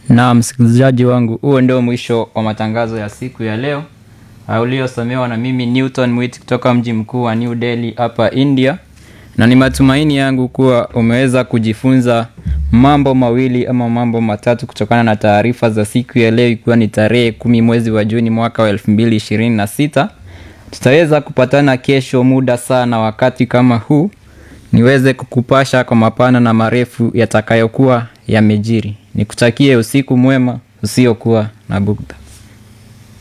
Na msikilizaji wangu, huo ndio mwisho wa matangazo ya siku ya leo uh, uliosomewa na mimi Newton Mwit kutoka mji mkuu wa New Delhi hapa India, na ni matumaini yangu kuwa umeweza kujifunza mambo mawili ama mambo matatu kutokana na taarifa za siku ya leo, ikiwa ni tarehe kumi mwezi wa Juni mwaka wa elfu mbili ishirini na sita. Tutaweza kupatana kesho muda saa na wakati kama huu niweze kukupasha kwa mapana na marefu yatakayokuwa yamejiri. Nikutakie usiku mwema usiokuwa na bugdha.